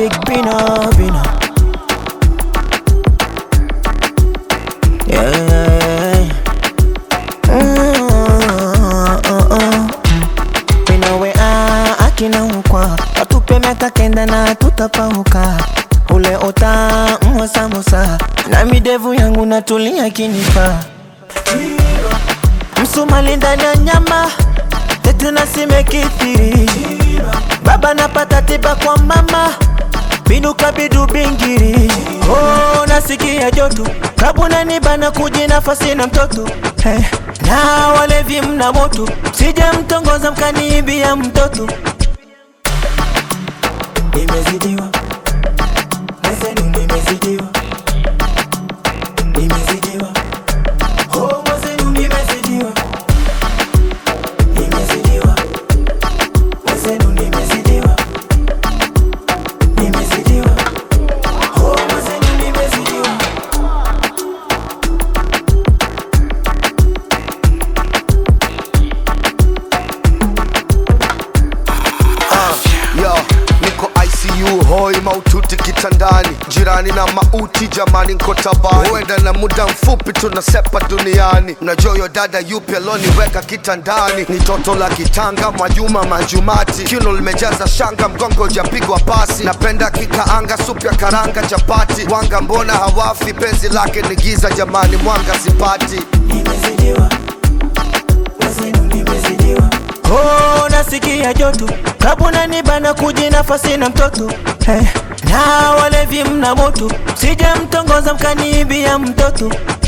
big Pino, Pino. Yeah. Mm, uh, uh. Pino we ah, akina ukwa watupe miaka kenda na tutapauka ule ota mwa samosa na midevu yangu natulia kinipa msumali ndani ya nyama tetuna simekithiri baba napata tiba kwa mama binuka bidu bingiri oh, nasikia joto kabuna nibana kuji nafasi na mtoto hey. na walevi mna moto sije mtongoza mkaniibia mtoto nimezidiwa mwezenu nimezidiwa nimezidiwa oh, mwezenu nimezidiwa nimezidiwa mwezenu nimezidiwa nimezidiwa oh, mwezenu nimezidiwa Yo, niko ICU hoi maututi kitandani, jirani na mauti jamani, nko tabani, huenda na muda mfupi tunasepa duniani. Mnajua yo dada yupi aloniweka kitandani? Ni toto la kitanga, Mwajuma Manjumati, kiuno limejaza shanga, mgongo ujapigwa pasi. Napenda kikaanga, supu ya karanga, chapati, wanga mbona hawafi? Penzi lake ni giza jamani, mwanga sipati. nimezidiwa mwezenu nimezidiwa oh, nasikia joto kabuna nibana kuji nafasi na mtoto hey. na walevi mna moto sije mtongoza mkaniibia mtoto